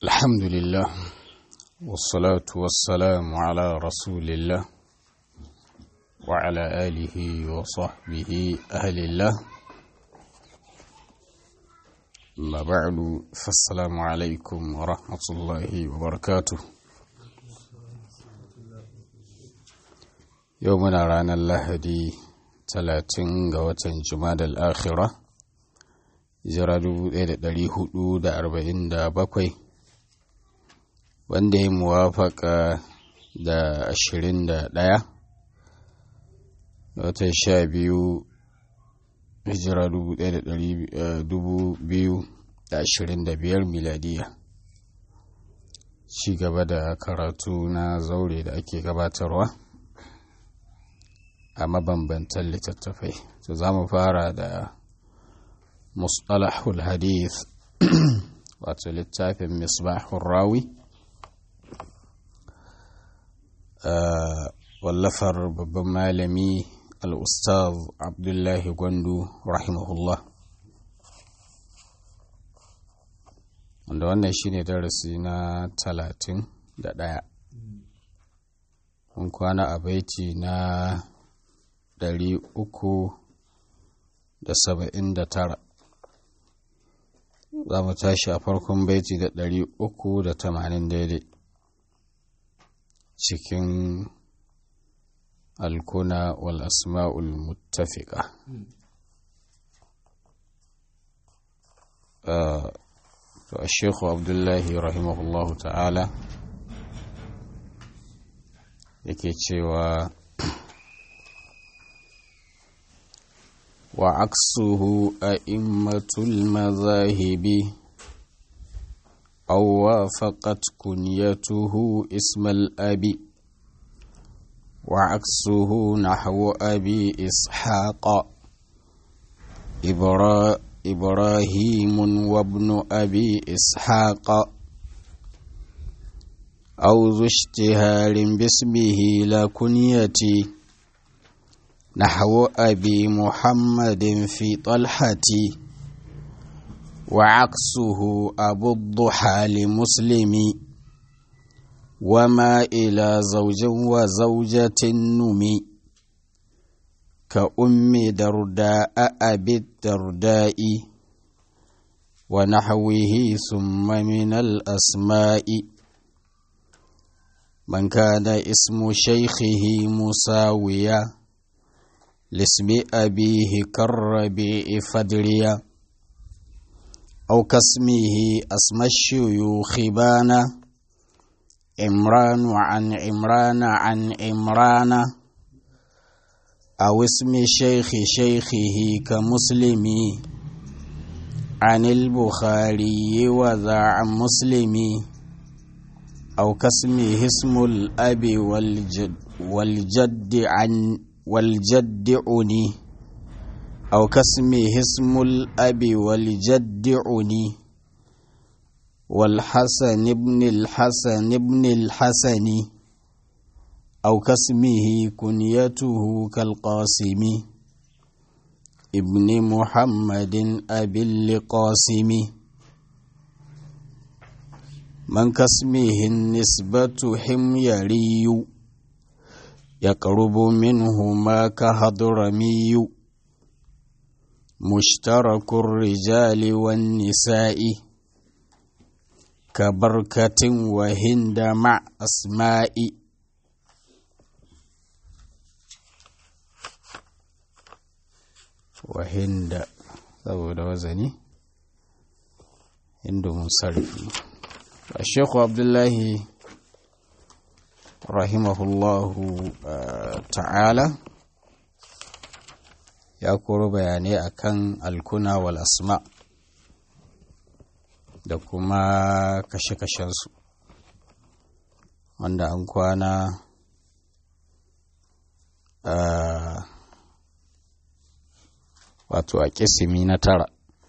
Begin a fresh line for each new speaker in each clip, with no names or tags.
الحمد لله والصلاة والسلام على رسول الله وعلى آله وصحبه أهل الله أما بعد فالسلام عليكم ورحمة الله وبركاته يومنا رانا اللهدي talatin ga watan jumadal akhira jira 1447 wanda ya muwafaka da 21 watan sha biyu hijira 2025 miladiya ci gaba da karatu na zaure da ake gabatarwa a mabambantan littattafai to za mu fara da mustalahul hadith wato littafin misbahun rawi wallafar babban malami al'ustaz abdullahi gwandu rahimahullah wanda wannan shine darasi na talatin da ɗaya mun kwana a baiti na ɗari uku da saba'in da tara za mu tashi a farkon baiti da ɗari uku da tamanin daidai cikin alkuna wal asma'ul muttafiqa to a shekhu abdullahi rahimahullahu ta'ala yake cewa وعكسه أئمة المذاهب أو وافقت كنيته اسم الأب وعكسه نحو أبي إسحاق إبرا إبراهيم وابن أبي إسحاق أو ذو اشتهار باسمه لا كنيتي نحو أبي محمد في طلحة وعكسه أبو الضحى لمسلم وما إلى زوج وزوجة النمي كأم درداء أبي الدرداء ونحوه ثم من الأسماء من كان اسم شيخه مساويا لاسم أبيه كالربيع فدريا أو كاسمه اسم الشيوخ بانا عمران عن عمران عن عمران أو اسم شيخ شيخه كمسلم عن البخاري وذا عن مسلم أو كاسمه اسم الأب والجد, والجد عن والجد عني أو كاسمه اسم الأب والجد عني والحسن ابن الحسن ابن الحسن أو كاسمه كنيته كالقاسم ابن محمد أبي القاسم من كاسمه النسبة حميري يقرب منهما كهضرمي مشترك الرجال والنساء كبركة وهند مع أسماء وهند saboda wazani hindu musarfi الشيخ عبد الله rahimahullahu ta'ala ya koro bayanai akan alkuna wal asma da kuma kashe-kashensu wanda an kwana wato a kisimi na tara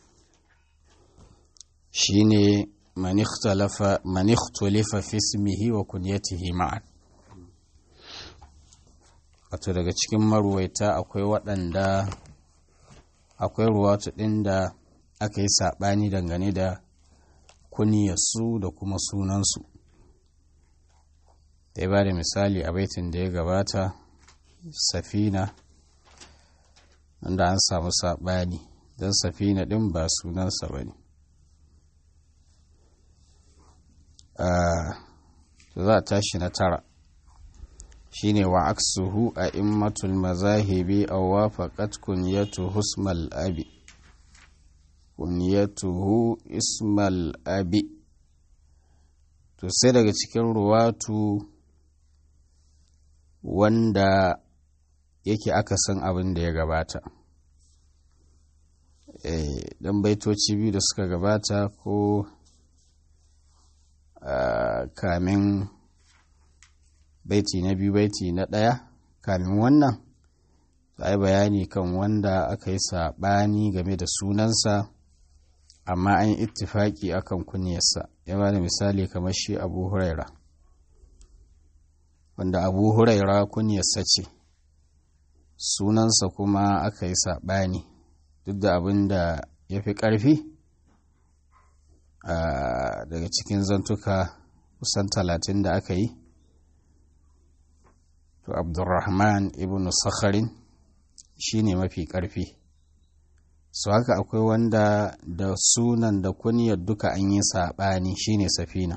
shine manikhtalifa fi ismihi wa kunyatihi ma'an wato daga cikin maruwaita akwai waɗanda akwai ruwatu ɗin da aka yi saɓani dangane da kuniyarsu da kuma sunansu da ya ba da misali a baitin da ya gabata safina wanda an samu saɓani don safina ɗin ba sunansa ba ne za a tashi na tara shine wa aksuhu a immatul mazahibi a wafaqat kunyatu husmal abi kunyatuhu ismal abi to sai daga cikin ruwatu wanda yake akasin abin da ya gabata dan baitoci biyu da suka gabata ko kamin baiti na biyu baiti na ɗaya kamin wannan za yi bayani kan wanda aka yi saɓani game da sunansa amma an yi ittifaki akan kunyarsa ya ba da misali kamar shi abu huraira wanda abu huraira kunyarsa ce sunansa kuma aka yi saɓani duk da abin da ya fi ƙarfi daga cikin zantuka kusan talatin da aka yi to abdurrahman ibn sakharin shi ne mafi ƙarfi su haka akwai wanda da sunan da kunyar duka an yi saɓani shine safina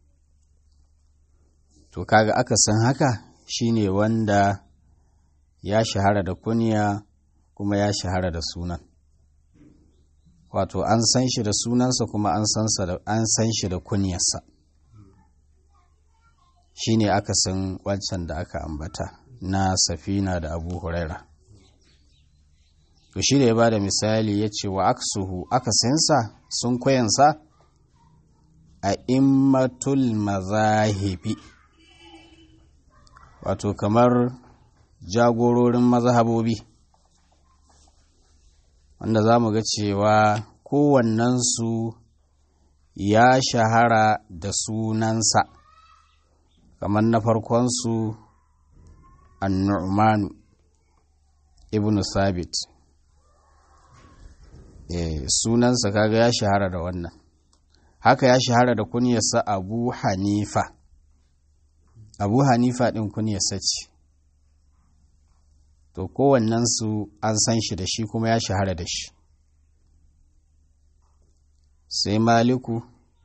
to kaga aka san haka shine wanda ya shahara da kunya kuma ya shahara da sunan wato an san shi da sunansa kuma an san shi da kunyarsa shine aka san wancan da aka ambata na safina da abu huraira to shi da ya ba da misali ya ce wa aksuhu aka sansa sun kwayansa a immatul mazahibi wato kamar jagororin mazhabobi wanda za mu ga cewa kowannensu ya shahara da sunansa kamar na farkonsu annu'manu ibn sabit e, sunansa kaga ya shahara da wannan haka ya shahara da kunyarsa abu hanifa abu hanifa ɗin kunyarsa ce to kowannensu an san shi da shi kuma ya shahara da shi sai maliku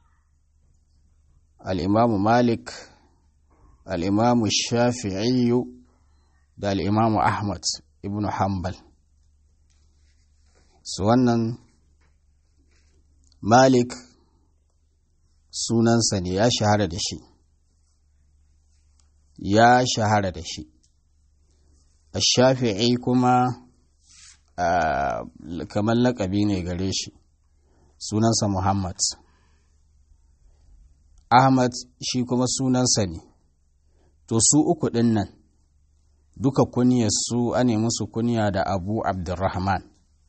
al'imamu malik al'imamu shafi'iyu da al'imamu ahmad ibn hanbal su wannan malik sunansa ne ya shahara da shi ya shahara da shi shafi'i kuma kamar laƙabi ne gare shi sunansa muhammad ahmad shi kuma sunansa ne to su uku ɗin nan duka kunyar su ane musu kunya da abu abdurrahman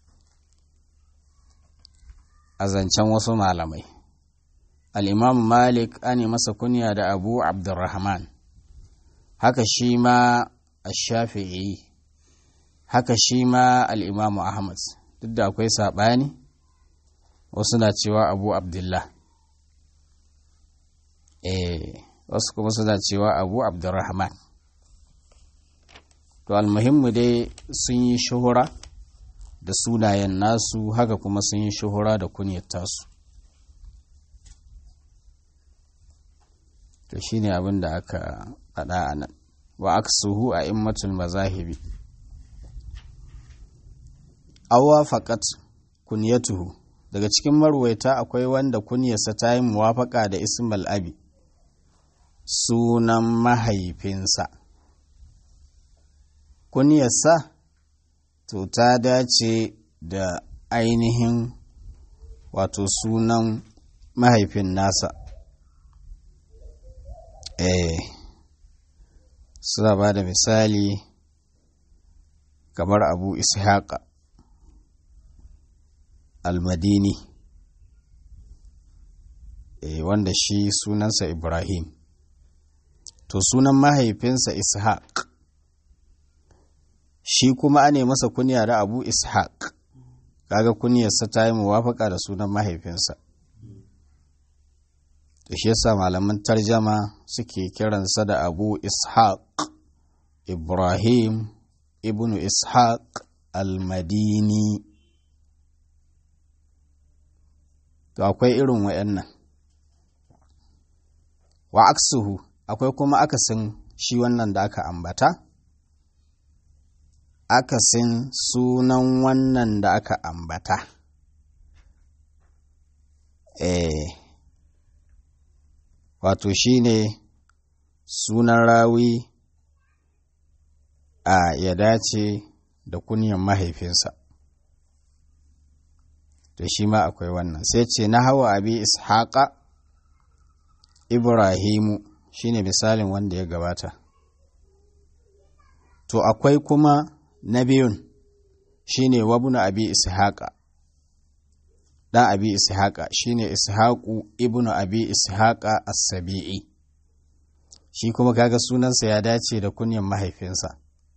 a zancen wasu malamai al'imamu malik ane masa kunya da abu abdurrahman haka shi ma shafi'i haka shi ma al'imamu ahmad duk da akwai saɓani wasu na cewa abu abdullah eh wasu kuma suna cewa abu abdurrahman to almuhimmu dai sun yi shuhura da sunayen nasu haka kuma sun yi shuhura da kunyar tasu to shine abin da aka faɗa a nan wa aksuhu a immatul mazahibi awa faqat kunyatuhu daga cikin marwaita akwai wanda kunyarsa ta yi muwafaka da ismal abi sunan mahaifinsa kunyarsa to ta dace da ainihin wato sunan mahaifin nasa eh suna ba da misali kamar abu ishaqa almadini e, wanda shi sunansa ibrahim to sunan mahaifinsa ishaq shi kuma ane masa kunya da abu ishaq kaga kunyarsa ta yi muwafaka da sunan mahaifinsa shi yasa malaman tarjama suke kiransa da abu ishaq ibrahim ibnu ishaq al-madini to akwai irin wayannan wa aksuhu akwai kuma akasin shi wannan da aka ambata akasin sunan wannan da aka ambata eh wato shi ne sunan rawi a ya dace da kunyan mahaifinsa to shi ma akwai wannan sai ce na hawa abi ishaqa ibrahimu shine misalin wanda ya gabata to akwai kuma na biyun shine wabuna abi ishaqa dan abi ishaqa shine ishaqu ibnu abi ishaqa as-sabi'i shi kuma kaga sunansa ya dace da kunyan mahaifinsa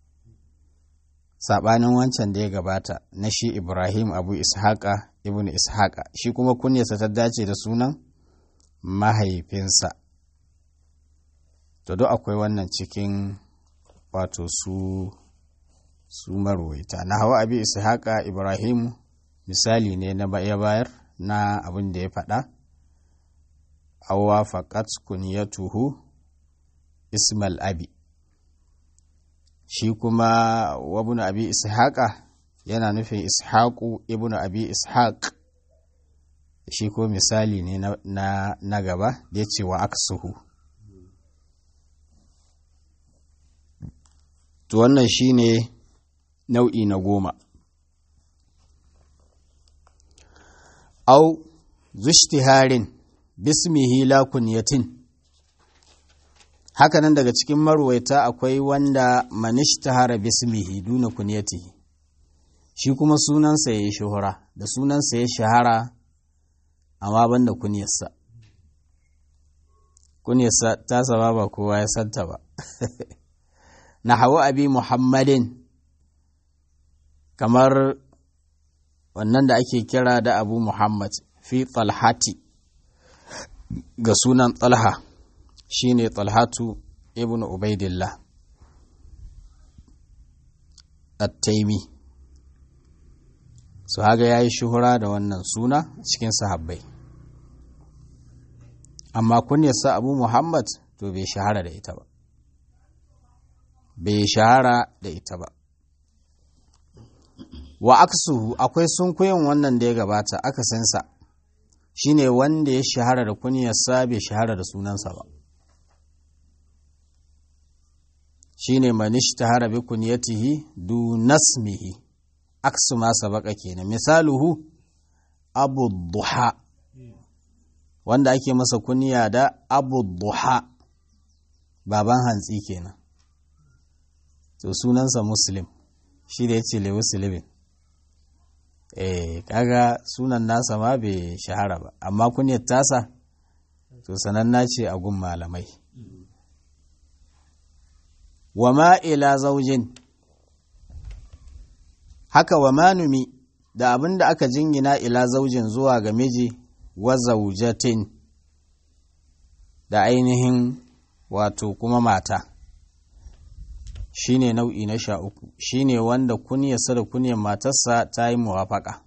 sabanin wancan da ya gabata na shi ibrahim abu ishaqa ibnu ishaqa shi kuma kunyarsa ta dace da sunan mahaifinsa to duk akwai wannan cikin wato su su marwaita na hawa abi ishaqa ibrahim misali ne na ya bayar na abin da ya faɗa awa faqat kunyatuhu ismal abi shi kuma wabun abi ishaqa yana nufin ishaqu ibnu abi ishaq shi ko misali ne na, na, gaba da ya ce wa aksuhu to wannan shi ne nau'i na goma au zushtiharin bismihi la kunyatin hakanan daga cikin marwaita akwai wanda manishtahara bismihi duna kunyatihi shi kuma sunansa ya yi shuhura da sunansa ya shahara amma banda kunyarsa kunyarsa ta saba ba kowa ya santa ba na hawa abi muhammadin kamar wannan da ake kira da abu muhammad fi talhati ga sunan talha shine talhatu ibn ubaidillah at-taimi su haga ya yi shuhura da wannan suna cikin sahabbai amma kunyarsa abu muhammad to bai shahara da ita ba bai shahara da ita ba wa aksuhu akwai sunkuyin wannan da ya gabata akasinsa shine wanda ya shahara da kunyarsa bai shahara da sunansa ba shine manish tahara bi kunyatihi du nasmihi aksu ma sabaka kenan misaluhu abu duha wanda ake masa kunya da abu duha baban hantsi kenan to sunansa muslim shi da ya ce lewu silibin eh kaga sunan nasa ma bai shahara ba amma kunyar tasa to sananna ce a gun malamai wa ma ila zaujin haka wa manumi da abin da aka jingina ila zaujin zuwa ga miji wa zaujatin da ainihin wato kuma mata shine nau'i na sha uku shine wanda kunyarsa da kunyar matarsa ta yi muwafaka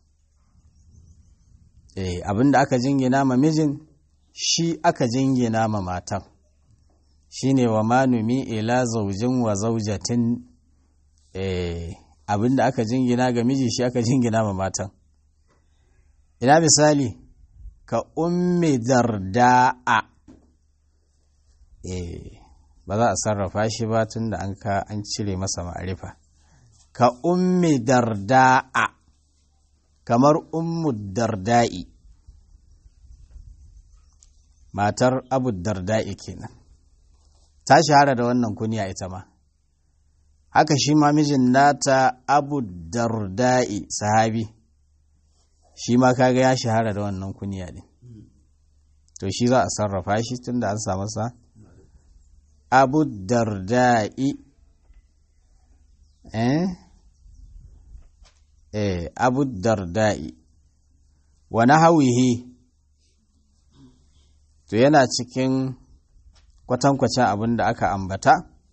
eh abin da aka jingina ma mijin shi aka jingina ma matan shine wa manumi ila zaujin wa zaujatin eh abin da aka jingina ga miji shi aka jingina ma matan ina misali ka ummi darda'a eh ba za a sarrafa shi ba tun da an ka an cire masa ma'arifa ka ummi darda'a kamar ummu darda'i matar abu darda'i kenan ta shahara da wannan kunya ita ma haka shi ma mijin nata abu darda'i sahabi shi ma kaga ya shahara da wannan kunya ne to shi za a sarrafa shi tun da an samu sa abu darda'i eh eh abu darda'i wa nahawihi to yana cikin kwatankwacin abin da aka ambata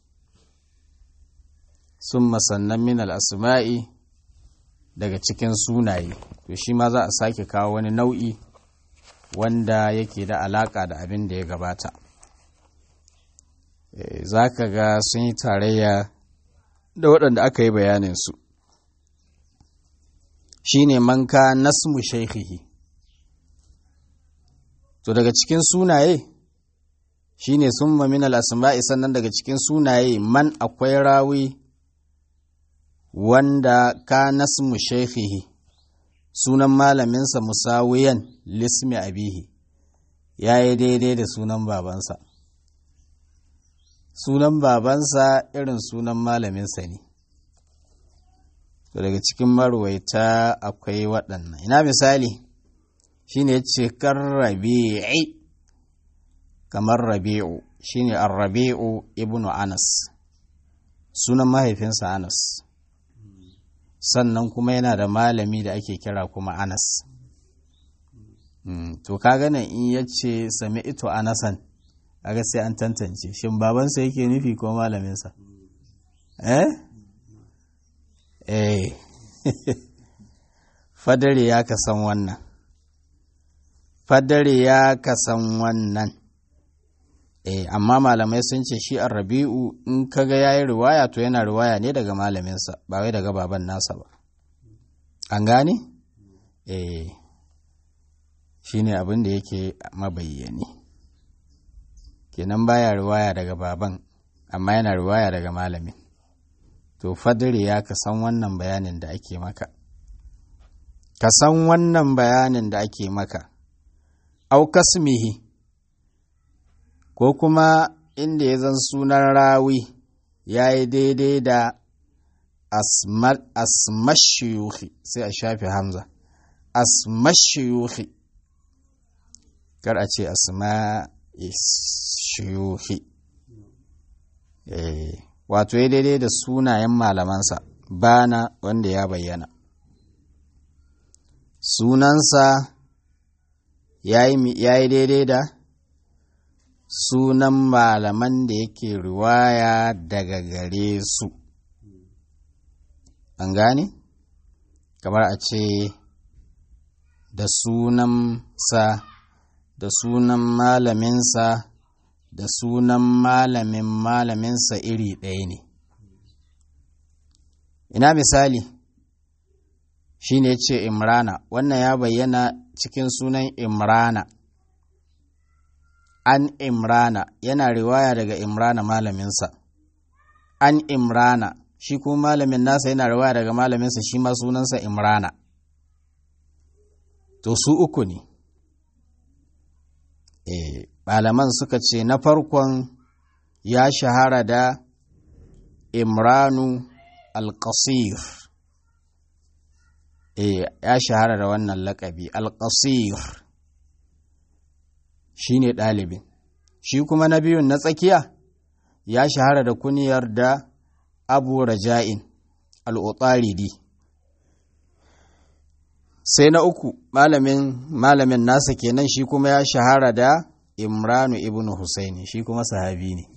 sun masannan min al'asma'i daga cikin sunaye to shi ma za a sake kawo wani nau'i wanda yake da alaƙa da abin da ya gabata za ka ga sun yi tarayya da waɗanda aka yi bayaninsu shi ne manka nasmu shaikhihi to daga cikin sunaye shi ne sun min al'asma'i sannan daga cikin sunaye man akwai rawi wanda ka nasmu shaikhihi sunan malaminsa musawiyan lismi abihi ya yi daidai da sunan babansa sunan babansa irin sunan malaminsa ne to daga cikin marwaita akwai waɗannan ina misali shine ce kan rabi'i kamar rabi'u shine ar-rabi'u ibnu anas sunan mahaifinsa anas sannan kuma yana da malami da ake kira kuma anas to kaga nan in yace sami ito anasan kaga sai an tantance shin babansa yake nufi ko malaminsa eh eh fadare ya ka san wannan fadare ya ka san wannan eh amma malamai sun ce shi rabi'u in kaga yayi riwaya to yana riwaya ne daga malaminsa ba wai daga baban nasa ba an gane eh shine abin da yake mabayyani kenan baya riwaya daga baban amma yana riwaya daga malamin to fadri ya ka san wannan bayanin da ake maka ka san wannan bayanin da ake maka au kasmihi ko kuma inda ya zan sunan rawi ya yi daidai da asmashiyuhi sai a shafe hamza asmashiyuhi kar a ce asma'ishiyuhi wato ya daidai da sunayen malamansa bana wanda ya bayyana sunansa ya yi daidai da sunan malaman da yake riwaya daga gare su an gane kamar a ce da sunan sa da sunan malaminsa da sunan malamin malaminsa iri ɗaya ne ina misali shi ne ce imrana wannan ya bayyana cikin sunan imrana an imrana yana riwaya daga imrana malaminsa an imrana shi kuma malamin nasa yana riwaya daga malaminsa shi ma sunansa imrana to su uku ne e, malaman suka ce na farkon ya shahara da imranu alƙasir e, ya shahara da wannan laƙabi alƙasir shi ne ɗalibin shi kuma na biyun na tsakiya ya shahara da kuniyar da abu raja'in al'utaridi sai na uku malamin malamin nasa kenan shi kuma ya shahara da imranu ibn husaini shi kuma sahabi ne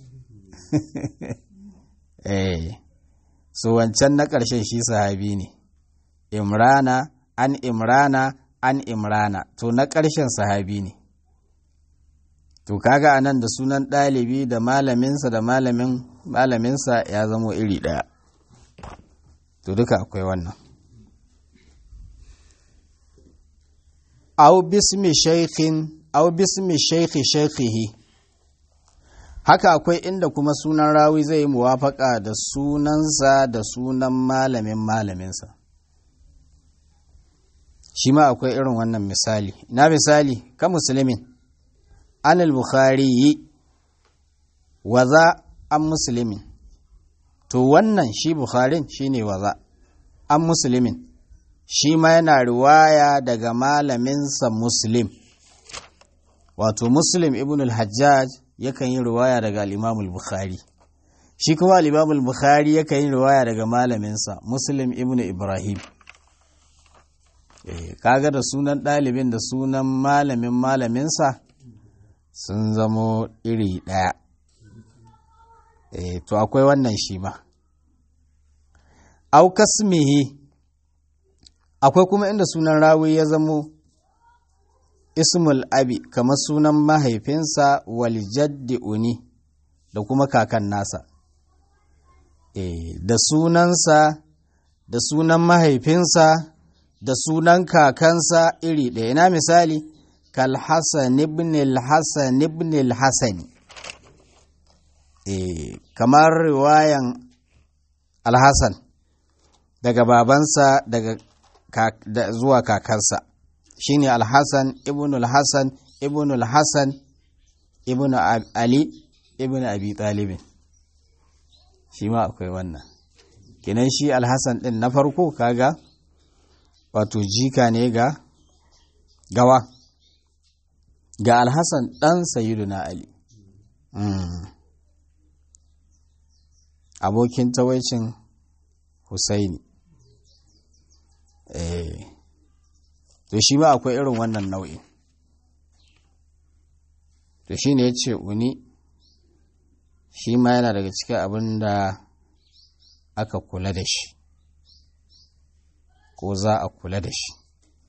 eh so wancan na ƙarshen shi sahabi ne imrana an imrana an imrana to na ƙarshen sahabi ne to kaga anan da sunan ɗalibi da malaminsa da malamin malaminsa ya zamo iri ɗaya to duka akwai wannan au bismi shaikhin au bismi shaikhi shaikhihi haka akwai inda kuma sunan rawi zai yi muwafaka da sunansa da sunan malamin malaminsa shi ma akwai irin wannan misali na misali ka musulmin an al-bukhari waza an musulmin to wannan shi bukharin shine waza an musulmin shi ma yana riwaya daga malaminsa muslim wato muslim ibn al-hajjaj yakan yi riwaya daga al-imam al-bukhari shi kuma al-imam al-bukhari yakan yi riwaya daga malaminsa muslim ibn ibrahim kaga da sunan ɗalibin da sunan malamin malaminsa sun zamo iri ɗaya e, to akwai wannan shi ma au kasmihi akwai kuma inda sunan rawi ya zamo ismul abi kamar sunan mahaifinsa wal jaddi uni da kuma kakan nasa e, da sunansa da sunan mahaifinsa da sunan kakansa iri ɗaya na misali kal hasan ibn al-hasan ibn al-hasani e, kamar riwayan al-hasan daga babansa daga da, zuwa kakansa shine al-hasan ibn al-hasan ibn al-hasan ibn ali ibn abi talibin shi ma akwai wannan kinan shi alhassan din na farko kaga wato jika ne ga gawa ga alhassan dan sayyiduna ali mm. abokin tawaicin husaini eh to shi ma akwai irin wannan nau'i to shi ne ya ce uni shi ma yana daga cikin abin da aka kula da shi ko za a kula da shi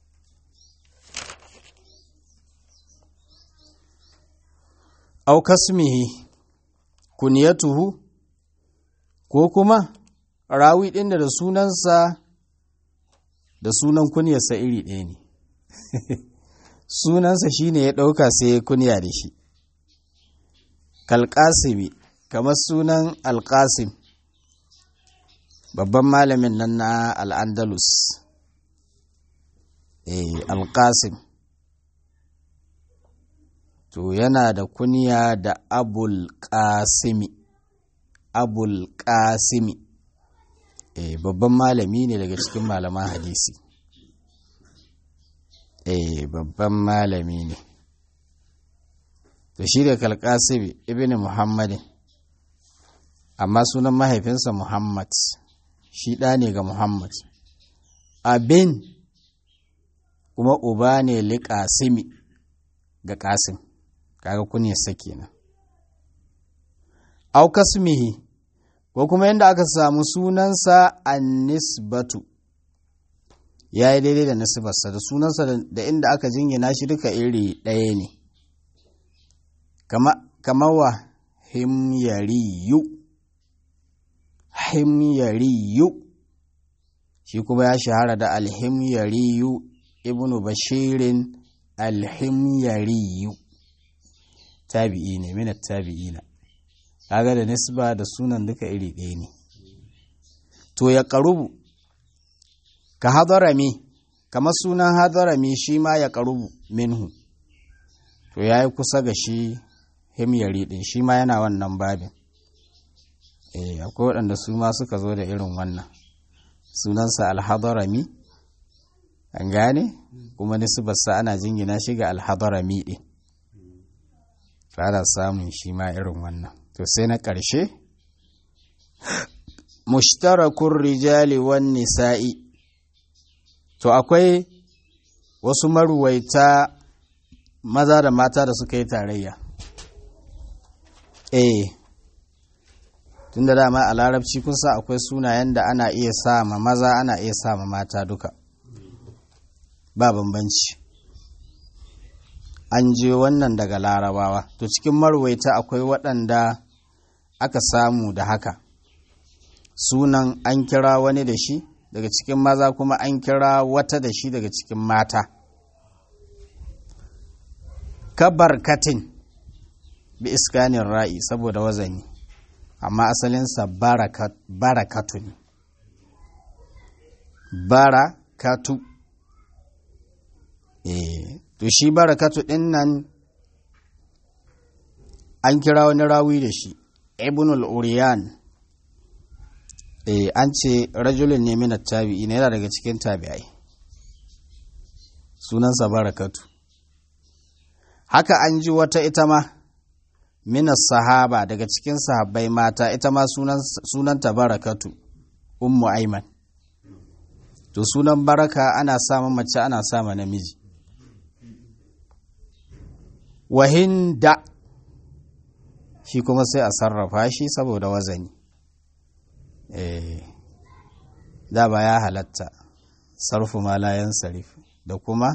au kasmihi kuniyatuhu ko kuma rawi ɗin da sunansa da sunan kunyarsa iri ɗaya ne sunansa shine ya ɗauka sai ya kunya da shi kalƙasimi kamar sunan alƙasim babban malamin nan na al'andalus eh alƙasim to yana da kunya da abul ƙasimi abul ƙasimi eh babban malami ne daga cikin malaman hadisi eh babban malami ne to shi da kalkasibi ibn muhammadin amma sunan mahaifinsa muhammad shi ɗa ne ga muhammad abin kuma uba ne liƙasimi ga ƙasim kaga kunyarsa kenan au kasmihi ko kuma yadda aka samu sunansa annisbatu ya yi daidai da nasibarsa da sunansa da inda aka jingina shi duka iri ɗaya ne kama wa himyariyu himyariyu shi kuma ya shahara da alhimyariyu ibnu bashirin alhimyariyu tabi'i ne minat tabi'ina kaga da nisba da sunan duka iri ɗaya ne to ya ƙarubu ka hadarami kamar sunan hadarami shi ma ya ƙarubu minhu to ya yi kusa ga shi himyari ɗin shi ma yana wannan babin eh akwai waɗanda su ma suka zo da irin wannan sunansa alhadarami an gane kuma nisbarsa ana jingina shi ga alhadarami ɗin ana samun shi ma irin wannan to sai na ƙarshe mushtarakun rijali wan nisa'i to akwai wasu maruwaita maza da mata da suka yi tarayya eh tun da dama a larabci kusa akwai sunayen da ana iya sa ma maza ana iya sa ma mata duka ba bambanci an je wannan daga larabawa to cikin marwaita akwai waɗanda aka samu da haka sunan an kira wani da shi daga cikin maza kuma an kira wata da shi daga cikin mata kabarkatin bi iskanin ra'i saboda wazani amma asalinsa barakatu ne barakatu eh to shi barakatu ɗin nan an kira wani rawi da shi ibnul uriyan eh an ce rajulun ne minat tabi'i ne yana daga cikin tabi'ai sunansa barakatu haka an ji wata ita ma minas sahaba daga cikin sahabbai mata ita ma sunanta barakatu ummu aiman to sunan baraka ana sama mace ana sama namiji wahinda shi kuma sai a sarrafa shi saboda wazani da ba ya halatta sarfu malayan sarif da kuma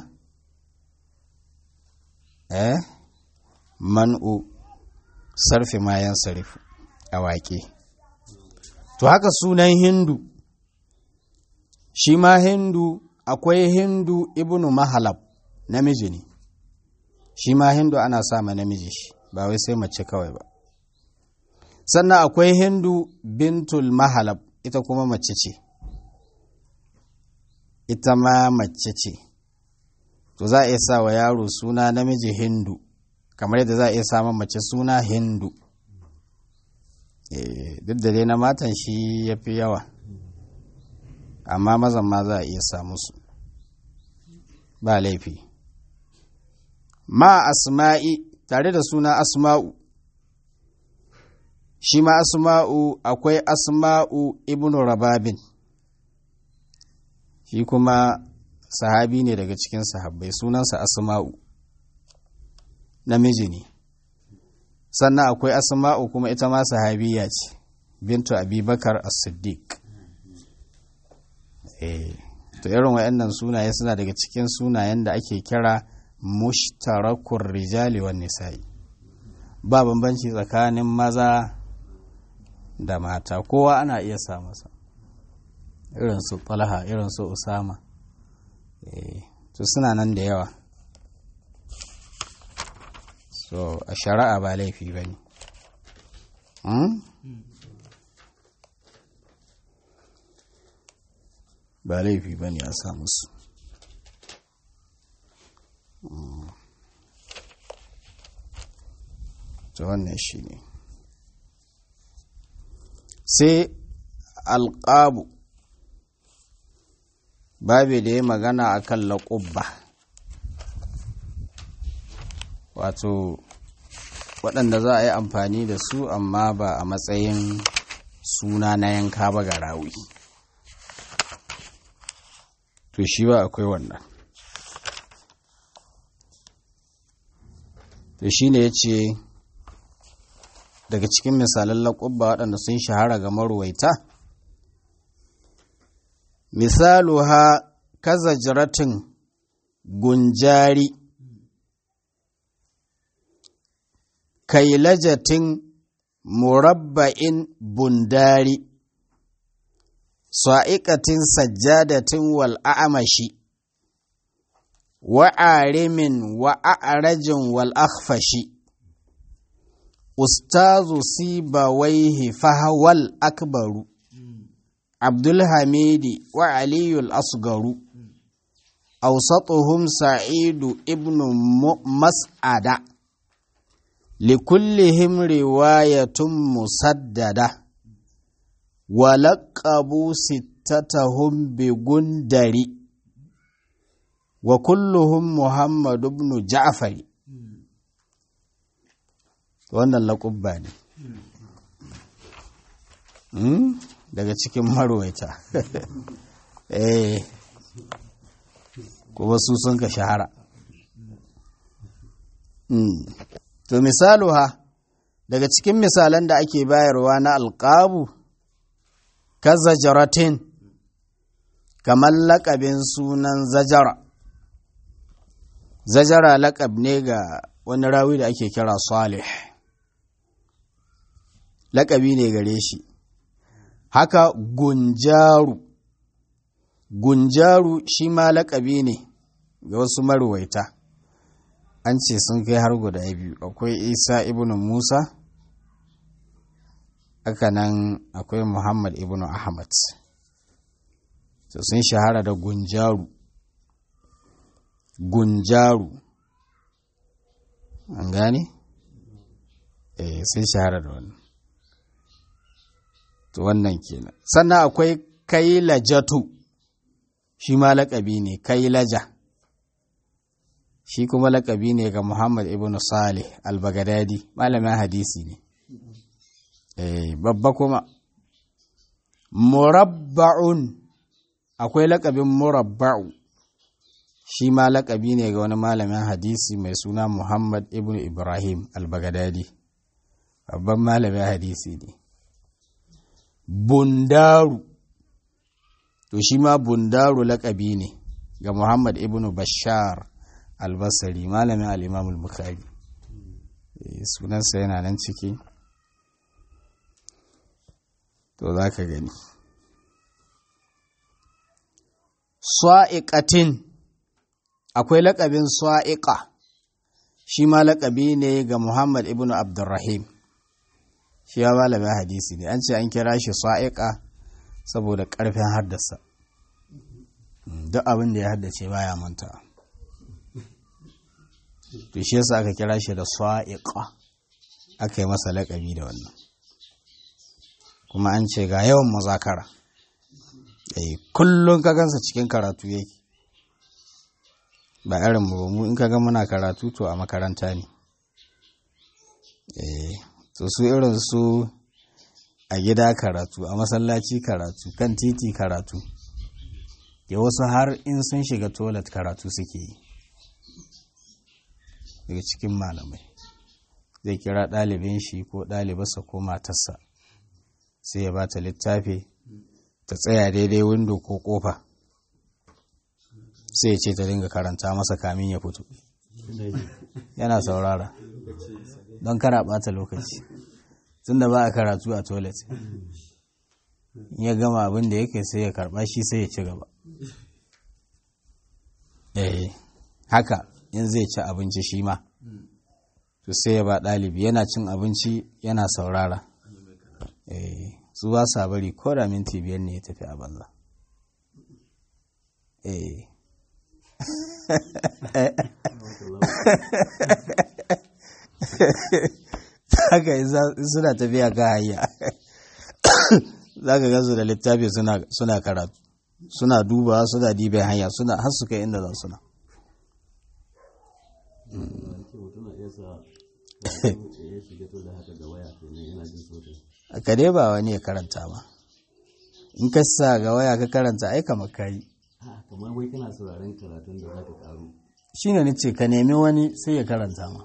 eh man'u sarfi mayan sarif a waƙe to haka sunan hindu shi ma hindu akwai hindu ibnu mahalab namiji ne shi ma hindu ana sa ma namiji shi ba wai sai mace kawai ba sannan akwai hindu bintul mahalab ita kuma mace ce ita ma mace ce to za a iya sa wa yaro suna namiji hindu kamar yadda za a iya samun mace suna hindu duk da dai na matan shi ya fi yawa amma mazan ma za a iya samu su ba laifi ma asma'i tare da suna asma'u shi ma asma'u akwai asma'u ibnu rababin shi kuma sahabi ne daga cikin sahabbai sunansa asma'u namiji ne sannan akwai asma'u kuma ita ma sahabiya ce bintu abubakar as-siddiq eh to irin waɗannan sunaye suna daga cikin sunayen da ake kira mushtarakur rijali wan nisa'i ba bambanci tsakanin maza da mata kowa ana iya sa masa irin su talha irin su usama to suna nan da yawa so a shari'a ba laifi ba ne ba laifi ba ne a sa musu to wannan shi ne sai alƙabu babu da ya magana a kan laƙubba wato waɗanda za a yi amfani da su amma ba a matsayin suna na yanka ba ga rawi to shi ba akwai wannan to shi ne ya ce daga cikin misalan laƙubba waɗanda sun shahara ga maruwaita misalu ha kaza jiratin gunjari kailajatin murabba'in bundari sa'iƙatin sajjadatin wal a'amashi wa'arimin wa'arajin wal akhfashi ustazu sibawaihi fahawal akbaru abdulhamidi wa aliyul asgaru awsatuhum sa'idu ibnu mas'ada likullihim riwayatun musaddada ولقبوا ستتهم بغندري وكلهم محمد بن جعفر wannan laƙubba ne daga cikin marwaita eh kuma su sun ka shahara to misalu ha daga cikin misalan da ake bayarwa na alƙabu kaza jaratin kamar laƙabin sunan zajara zajara laƙab ne ga wani rawi da ake kira salih laƙabi ne gare shi haka gunjaru gunjaru shi ma laƙabi ne ga wasu marwaita an ce sun kai har guda biyu akwai isa ibn musa haka nan akwai muhammad ibn ahmad to sun shahara da gunjaru gunjaru an gane? eh sun shahara da wannan to wannan kenan sannan akwai kailajatu shi ma laƙabi ne kailaja shi kuma laƙabi ne ga muhammad ibn salih al-bagadadi malamin hadisi ne babba kuma murabba'un akwai lakabin murabba'u shi ma laƙabi ne ga wani malamin hadisi mai suna muhammad ibn ibrahim al-bagadadi babban malamin hadisi ne bundaru to shi ma bundaru laƙabi ne ga muhammad ibn bashar albasari malamin al'imamul bukhari sunansa yana nan ciki to za ka gani swa'iƙatin akwai laƙabin swa'iƙa shi ma laƙabi ne ga muhammad ibn abdurrahim shi ya malamin hadisi ne an ce an kira shi swa'iƙa saboda ƙarfin haddasa duk abin da ya haddace baya manta to shi yasa aka kira shi da swa'iqa aka yi masa laƙabi da wannan kuma an ce ga yawan mazakara eh kullum ka gansa cikin karatu yake ba irin mu mu in ka ga muna karatu to a makaranta ne eh to su irin su a gida karatu a masallaci karatu kan titi karatu ya wasu har in sun shiga toilet karatu suke yi daga cikin malamai zai kira ɗalibin shi ko ɗalibarsa ko matarsa sai ya ba ta littafi ta tsaya daidai windo ko ƙofa sai ya ce ta dinga karanta masa kamin ya fito yana saurara don kara ɓata lokaci tunda ba a karatu a toilet in ya gama abin da yake sai ya karɓa shi sai ya ci gaba eh haka in zai ci abinci shi ma to sai ya ba ɗalibi yana cin abinci yana saurara eh su ba sa bari ko da minti biyar ne ya tafi a banza eh haka suna tafiya ka hanya za ka gansu da littafi suna karatu suna duba suna dibe hanya suna har su kai inda za suna ka dai ba wani ya karanta ba in ka sa ga waya ka karanta ai kamar kayi
kamar wai kana sauraron karatun da za ka karu
shi ne nace ka nemi wani sai ya karanta ma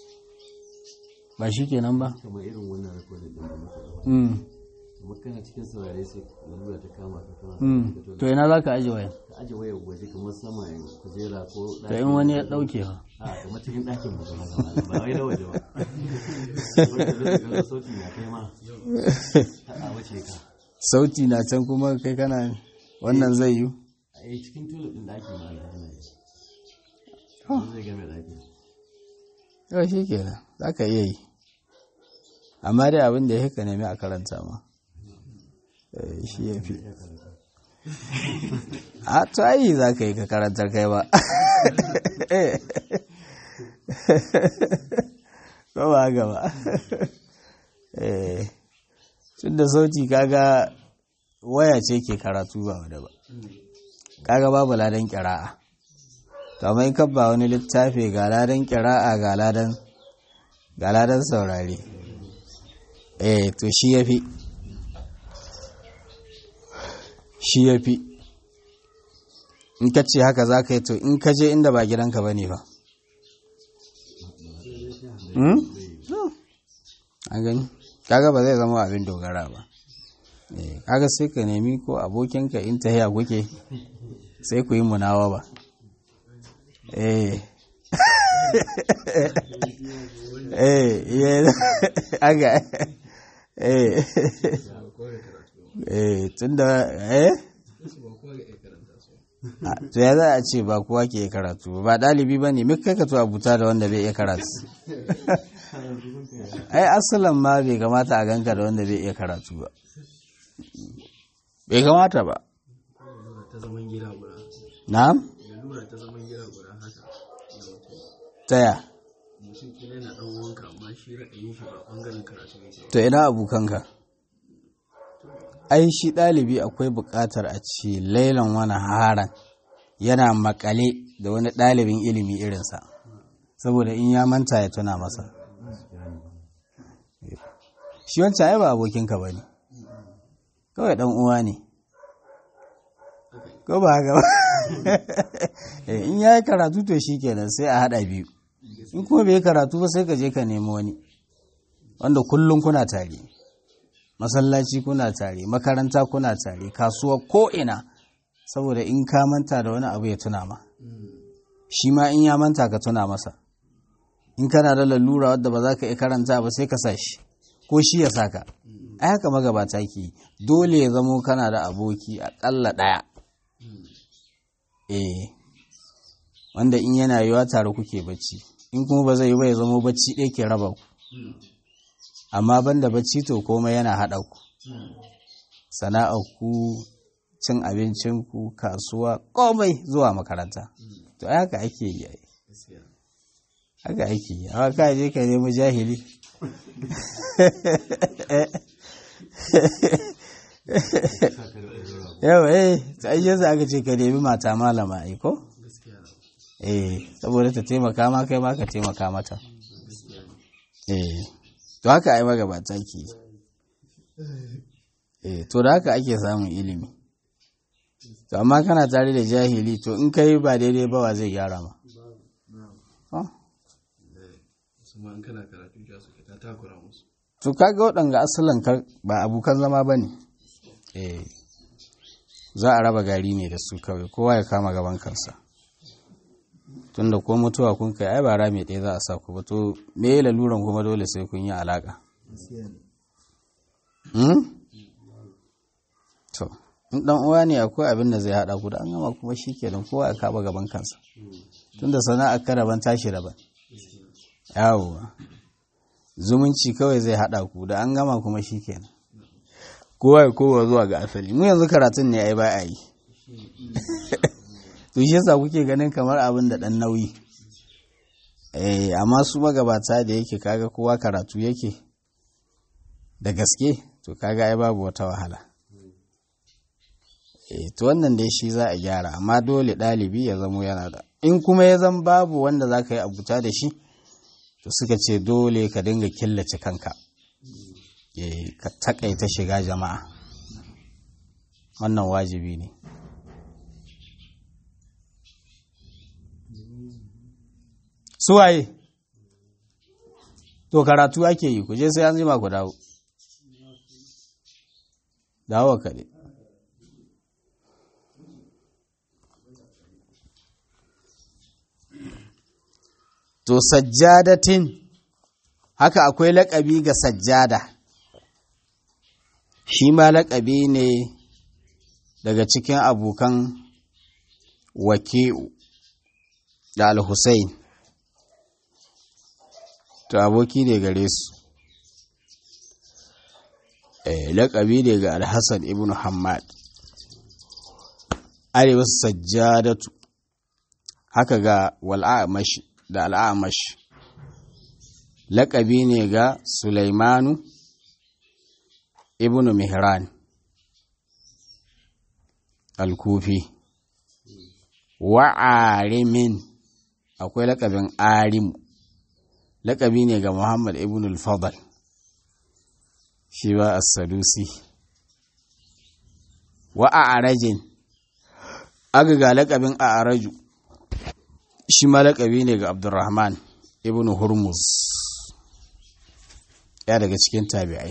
ba shi kenan ba
kamar irin wannan rikodin din da muka gaba
Mm,
kuma kana cikin saurare sai lalura ta kama ka kana
mm.
ka to
to ina za ka aji waya
ka aje wayar waje kamar sama kujera ko
to in wani ya ɗauke ha
a kamar cikin ɗakin mu kuma gaba ba wai na waje ba wanda zai ga sauti na kai ma a wace ka
sauti na can kuma kai kana wannan zai yi
a yi cikin tulip ɗin ɗakin ma da yana yi zai game ɗakin
yau shi kenan za ka iya yi amma dai abin da ya ka nemi a karanta ma Eh, shi ya fi a to ayi za ka yi ka karantar kai ba ko ba haka ba Eh, tun da sauti kaga waya ce ke karatu ba wadda ba kaga babu ladan kira'a to amma in ka ba wani littafi ga ladan kira'a ga ladan ga ladan saurare eh to shi ya fi shi ya fi in ka ce haka za ka yi to in ka je inda ba gidanka ba ne ba Hmm? No. an gani kaga ba zai zama abin dogara ba Eh, kaga sai ka nemi ko abokinka in ta haya kuke sai ku yi munawa ba eh eh yeah. aga eh eh tunda eh Ah, to ya za a ce ba kowa ke iya karatu ba ɗalibi ba ne muka ka to abuta da wanda bai iya karatu ai asalan ma bai kamata a ganka da wanda bai iya karatu ba bai kamata ba
ta zaman gida guda
na'am
lalura ta zaman gida guda haka da mutum
taya
mutum kila yana dan wanka amma shi ra'ayin shi ba bangaren karatu yake
to ina abokanka ai shi ɗalibi akwai buƙatar a ce lailan wani haran yana makale da wani ɗalibin ilimi irinsa saboda in ya manta ya tuna masa shi wancan ai ba abokinka ba ne kawai ɗan uwa ne ko ba haka ba Eh, in ya yi karatu to shi kenan sai a haɗa biyu in kuma bai yi karatu ba sai ka je ka nemi wani wanda kullum kuna tare masallaci kuna tare makaranta kuna tare kasuwa ko ina saboda in ka manta da wani abu ya tuna ma shi ma in ya manta ka tuna masa in kana da lalura wadda ba za ka iya karanta ba sai ka sa shi ko shi ya saka ai haka magabata ke yi. dole ya zamo kana da aboki aƙalla ɗaya eh wanda in yana yiwa tare kuke bacci in kuma ba zai yi ba ya zamo bacci ɗaya ke raba ku amma banda bacci to komai yana haɗa ku sana'ar ku cin abincin ku kasuwa komai zuwa makaranta to ai haka ake yi ai haka ake yi amma ka je ka nemi jahili yawa eh ta ai yanzu aka ce ka nemi mata malama ai ko eh saboda ta taimaka ma kai ma ka taimaka mata eh to haka ai magabata ke yi. eh to da haka ake samun ilimi to amma kana tare da jahili to in kai ba daidai ba wa zai gyara ma Ah,
su ma in kana karatu ja su ta takura musu
to kaga waɗanga asalin kar ba abokan zama ba ne eh za a raba gari ne da su kawai kowa ya kama gaban kansa tunda ko mutuwa kun kai ai ba rami ɗaya za a sa ku ba to me ya laluran kuma dole sai kun yi alaƙa Hmm? to in ɗan uwa ne akwai abin da zai haɗa ku da an gama kuma shi kenan kowa ya kama gaban kansa tunda sana'ar ka daban tashi daban yawwa zumunci kawai zai haɗa ku da an gama kuma shi kenan kowa ya kowa zuwa ga asali mu yanzu karatun ne ai ba a yi to shi yasa kuke ganin kamar abin da ɗan nauyi eh amma su magabata da yake kaga kowa karatu yake da gaske to kaga ai babu wata wahala eh to wannan dai shi za a gyara amma dole ɗalibi ya zamo yana da in kuma ya zan babu wanda za ka yi abuta da shi to suka ce dole ka dinga killace kanka eh ka takaita shiga jama'a wannan wajibi ne suwaye to karatu ake yi ku je sai an jima ku dawo dawo kaɗai to sajjadatin haka akwai laƙabi ga sajjada shi ma laƙabi ne daga cikin abokan waki'u da al-Hussein to aboki ne gare su eh laƙabi ne ga al-Hassan ibn Hammad arewa sajjadatu haka ga wal'amashi da al'amash laƙabi ne ga Sulaimanu ibn Mihran al-Kufi wa arimin akwai laƙabin arimu laƙabi ne ga Muhammad ibn al-Fadl shi ba as-Sadusi wa a'rajin aga ga laƙabin a'raju shi ma laƙabi ne ga Abdurrahman ibn Hurmuz ya daga cikin tabi'ai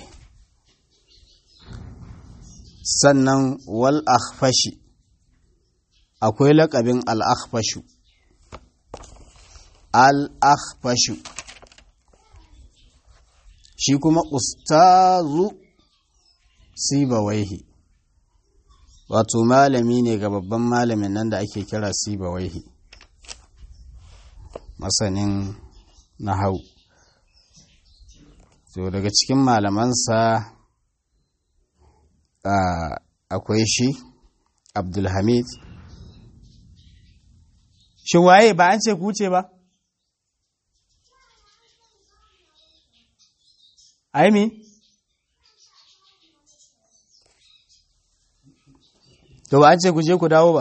sannan wal akhfashi akwai laƙabin al akhfashu al akhfashu shi kuma ustazu sibawaihi wato malami ne ga babban malamin nan da ake kira sibawaihi masanin nahau to daga cikin malamansa akwai shi abdulhamid shin waye ba an ce kuce ba aimi to ba an ce ku je ku dawo ba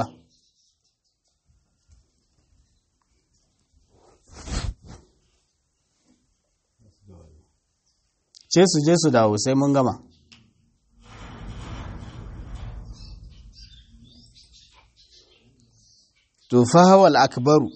ce su je su dawo sai mun gama to fahawal akbaru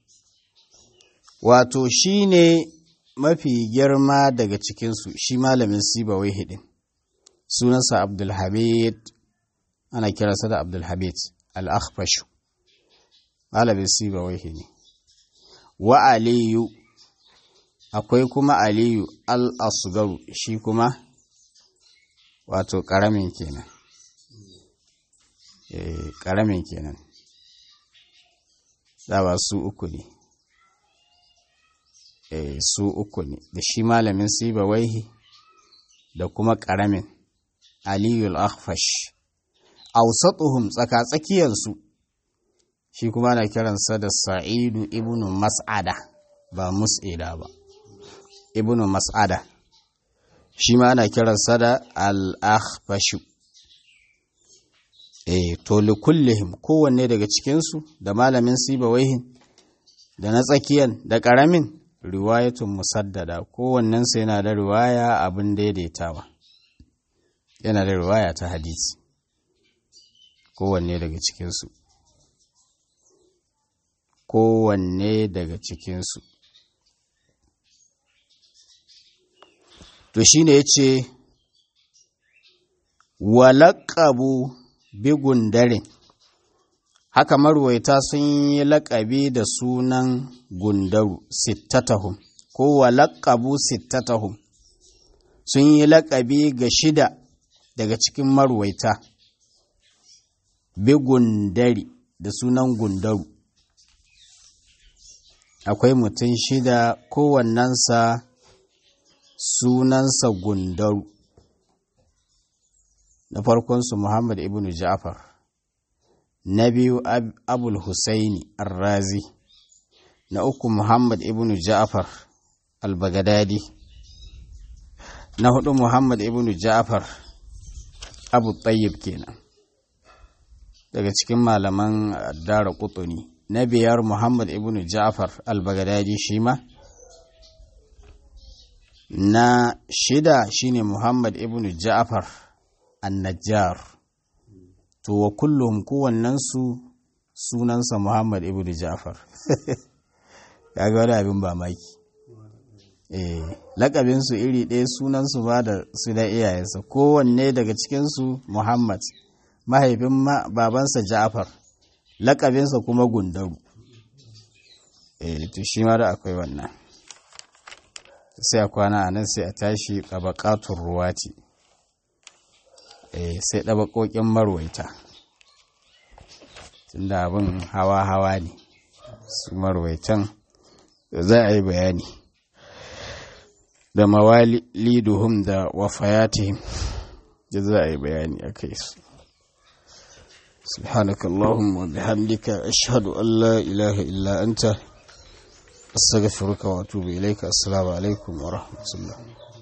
wato shi ne mafi girma daga cikinsu shi malamin sibawai hidin sunansa abdulhamid ana kiransa da abdulhamid al-akhfashu malamin sibawai ne wa aliyu akwai kuma aliyu al-asgaru shi kuma wato ƙaramin kenan ƙaramin kenan ba su uku ne su uku ne da shi malamin sibawaihi da kuma ƙaramin aliyul akhfash ausatuhum tsaka-tsakiyarsu shi kuma na kiransa da sa'idu ibnu mas'ada ba mus'ida ba ibnu mas'ada shi ma ana kiransa da al-akhfashu eh to likullihim kowanne daga cikinsu da malamin sibawaihin da na tsakiyan da ƙaramin riwayatun musaddada kowannensu yana da riwaya abin daidaitawa yana da riwaya ta hadisi kowanne daga cikinsu kowanne daga cikinsu to shi ne ya ce walaƙabu bigun dare haka marwaita sun yi laƙabi da sunan gundaru sittatahum ko walaƙabu sittatahum sun yi laƙabi ga shida daga cikin marwaita bigundari da sunan gundaru akwai mutum shida kowannensa sunansa gundaru na farkonsu muhammad ibn ja'far na biyu abul husaini arrazi na uku muhammad ibn ja'far al-bagadadi na hudu muhammad ibn ja'far abu tayyib kenan daga cikin malaman dara kutuni na biyar muhammad ibn ja'far al-bagadadi shi ma na shida shine muhammad ibn ja'far an-najjar to wa kullum kowannensu sunansa muhammad ibn ja'far kaga wani abin ba maki eh lakabinsu iri ɗaya sunansu ba da su da iyayensa kowanne daga cikinsu muhammad mahaifin babansa ja'far lakabinsa kuma gundaru eh to shi ma da akwai wannan sai a kwana a nan sai a tashi tabaqatur ruwati eh sai ɗabaƙoƙin marwaita tunda abin hawa-hawa ne su marwaitan za a yi bayani da mawaliduhum da wafayatihim da za a yi bayani a kai su سبحانك اللهم وبحمدك أشهد أن لا إله إلا أنت أستغفرك وأتوب إليك السلام عليكم ورحمة الله